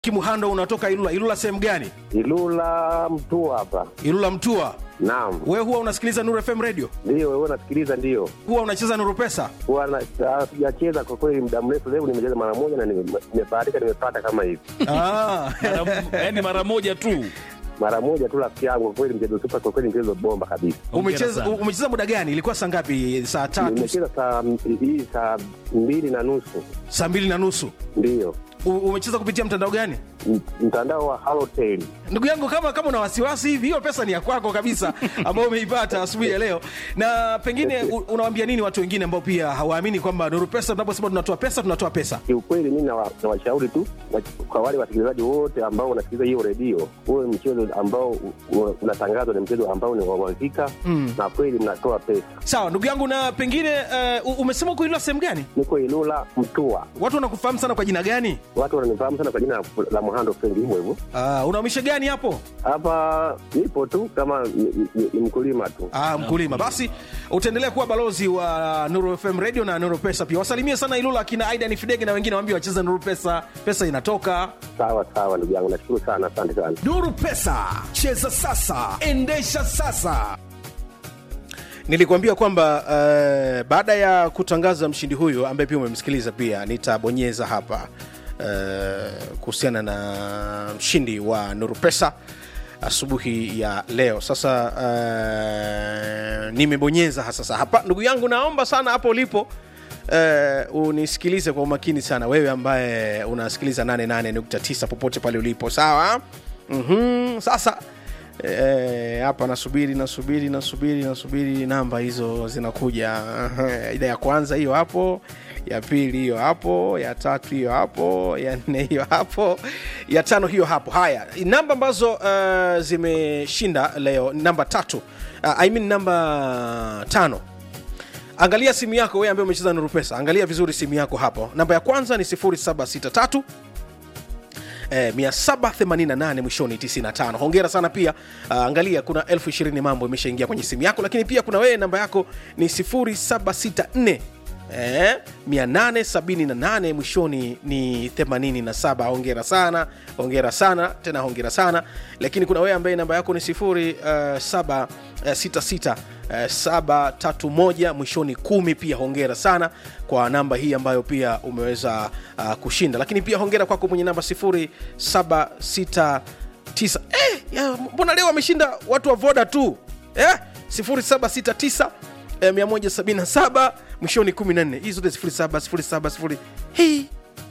Kimuhando unatoka Ilula. Ilula sehemu gani? Ilula mtu hapa. Ilula Mtua. Naam, Wewe huwa unasikiliza Nuru FM radio? ndio wewe unasikiliza? Ndio Huwa unacheza Nuru Pesa? huwa na- ah, sijacheza kwa kweli muda mrefu. Leo nimecheza mara moja na nime- nimebahatika, nimepata kama hivi Ah. yaani mara moja tu mara moja tu, rafiki yangu. Kwa kweli mchezo super, kwa kweli mchezo bomba kabisa. umecheza sana. umecheza muda gani? Ilikuwa saa ngapi? Saa tatu, Nimecheza saa hii saa mbili na nusu saa mbili na nusu. ndio U- Umecheza kupitia mtandao gani? M- mtandao wa Halotel. Ndugu yangu, kama kama una wasiwasi hivi, hiyo pesa ni ya kwako kabisa, ambayo umeipata asubuhi ya leo. Na pengine u- unawaambia nini watu wengine ambao pia hawaamini kwamba Nuru Pesa, tunaposema tunatoa pesa, tunatoa pesa? Kiukweli mi nawa- nawashauri tu wa- kwa wale wasikilizaji wote ambao wanasikiliza hiyo redio, huwe mchezo ambao u- u- unatangazwa ni mchezo ambao ni wa uhakika na kweli mnatoa pesa. Sawa ndugu yangu, na pengine uh, umesema uko Ilula sehemu gani? Niko Ilula Mtua, Watu wanakufahamu sana kwa jina gani? watu wananifahamu sana kwa jina la- la Muhando Fendi, hivyo hivyo. Uh, unaumisha gani hapo? Hapa nipo tu kama ni, ni, ni mkulima tu. Ah, mkulima. Basi utaendelea kuwa balozi wa Nuru FM Radio na Nuru Pesa pia. Wasalimie sana Ilula akina Aidan Fidege na wengine waambie wacheze Nuru Pesa, pesa inatoka. Sawa sawa, ndugu yangu, nashukuru sana, asante sana. Nuru Pesa, cheza sasa, endesha sasa. Nilikuambia kwamba uh, baada ya kutangaza mshindi huyu ambaye pia umemsikiliza pia nitabonyeza hapa uh, kuhusiana na mshindi wa Nuru Pesa asubuhi ya leo. Sasa uh, nimebonyeza ha- sasa hapa, ndugu yangu, naomba sana hapo ulipo Uh, unisikilize kwa umakini sana wewe ambaye unasikiliza 88.9 popote pale ulipo sawa mm-hmm. sasa Eh, hapa nasubiri nasubiri nasubiri nasubiri namba hizo zinakuja ile ya kwanza hiyo hapo ya pili hiyo hapo ya tatu hiyo hapo ya nne hiyo hapo ya tano hiyo hapo haya namba ambazo uh, zimeshinda leo ni namba tatu uh, I mean namba tano angalia simu yako wewe ambaye umecheza nuru pesa angalia vizuri simu yako hapo namba ya kwanza ni 0763 eh, 788 mwishoni 95 hongera sana pia uh, angalia kuna elfu ishirini mambo imeshaingia kwenye simu yako lakini pia kuna wewe namba yako ni 0764 Eh, 878 mwishoni ni 87 hongera sana hongera sana tena hongera sana lakini kuna wewe ambaye namba yako ni 0766 731 mwishoni kumi pia hongera sana kwa namba hii ambayo pia umeweza uh, kushinda lakini pia hongera kwako mwenye namba 0769 eh, ya, mbona leo wameshinda watu wa voda tu eh? 0769 eh, 177 mwishoni 14 hii zote 07 07 0 hii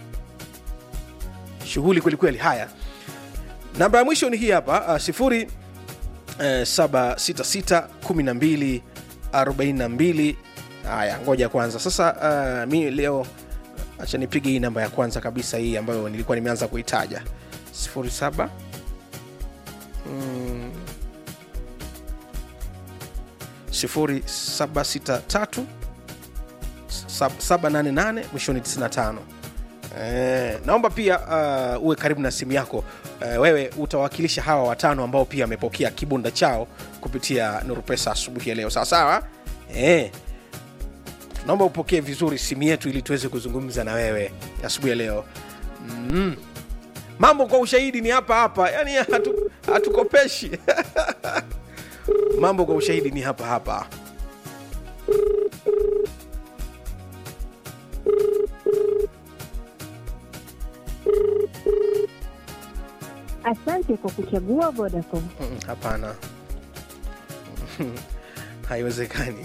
shughuli kwelikweli haya namba ya mwisho ni hii hapa uh, sifuri eh, 766 12 42 haya ngoja kwanza sasa uh, mi leo acha nipige hii namba ya kwanza kabisa hii ambayo nilikuwa nimeanza kuitaja 07 mm, 0763 788 mwishoni 95 Eh, naomba pia uh, uwe karibu na simu yako uh, wewe utawakilisha hawa watano ambao pia wamepokea kibunda chao kupitia nuru pesa asubuhi ya leo sawasawa eh, naomba upokee vizuri simu yetu ili tuweze kuzungumza na wewe asubuhi ya leo mm. mambo kwa ushahidi ni hapa hapa yani hatu, hatukopeshi mambo kwa ushahidi ni hapa hapa Asante kwa kuchagua Vodacom. Mm, hapana haiwezekani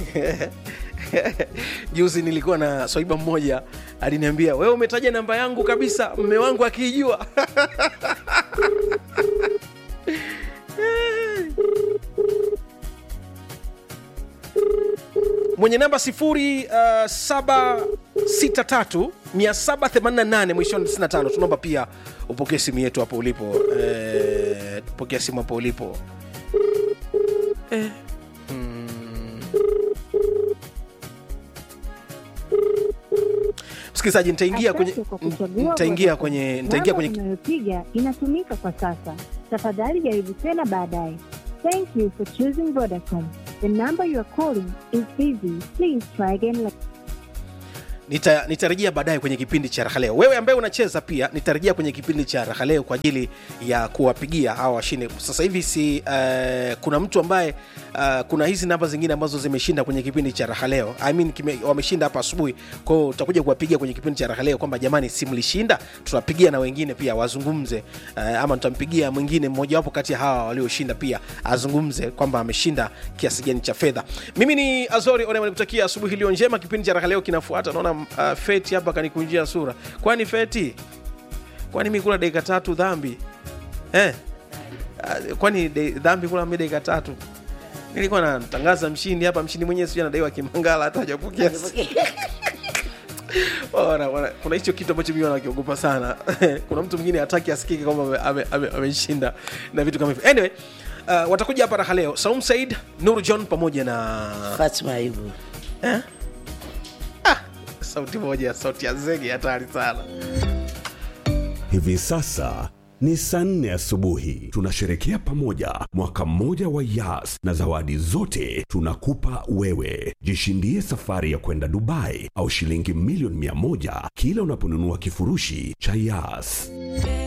juzi nilikuwa na swaiba mmoja aliniambia wewe umetaja namba yangu kabisa mme wangu akiijua mwenye namba 0763 788 mwishoni 95 tunaomba pia upokee simu yetu hapo ulipo eh, pokea simu hapo ulipo eh. mm. msikilizaji nitaingia kwenye Asante kwa kuchagua nitaingia Vodacom. kwenye nitaingia Namba kwenye unayopiga inatumika kwa sasa. Tafadhali jaribu tena baadaye. Thank you for choosing Vodacom. The number you are calling is busy. Please try again later. nita- nitarejea baadaye kwenye kipindi cha raha leo wewe ambaye unacheza pia nitarejea kwenye kipindi cha raha leo kwa ajili ya kuwapigia hawa washindi sasa hivi si uh, kuna mtu ambaye uh, kuna hizi namba zingine ambazo zimeshinda kwenye kipindi cha raha leo I mean, kime, wameshinda hapa asubuhi kwao utakuja kuwapigia kwenye kipindi cha raha leo kwamba jamani si mlishinda tutapigia na wengine pia wazungumze uh, ama tutampigia mwingine mmojawapo kati ya hawa walioshinda pia azungumze kwamba ameshinda kiasi gani cha fedha mimi ni azori onema nikutakia asubuhi iliyo njema kipindi cha raha leo kinafuata naona uh, feti hapa kanikunjia sura kwani feti kwani mi kula dakika tatu dhambi eh? uh, kwani de, dhambi kula mi dakika tatu nilikuwa natangaza mshindi hapa mshindi mwenyewe sijui anadaiwa kimangala hata hajapokea Wana- wana- kuna hicho kitu ambacho mimi nakiogopa sana kuna mtu mwingine hataki asikike kwamba ameshinda ame, ame, ameshinda na vitu kama hivyo anyway uh, watakuja hapa raha leo saum said nur john pamoja na Fatma Ayubu. eh? ah, sauti moja sauti ya zege hatari sana Hivi sasa ni saa nne asubuhi. Tunasherekea pamoja mwaka mmoja wa Yas na zawadi zote tunakupa wewe. Jishindie safari ya kwenda Dubai au shilingi milioni mia moja kila unaponunua kifurushi cha Yas.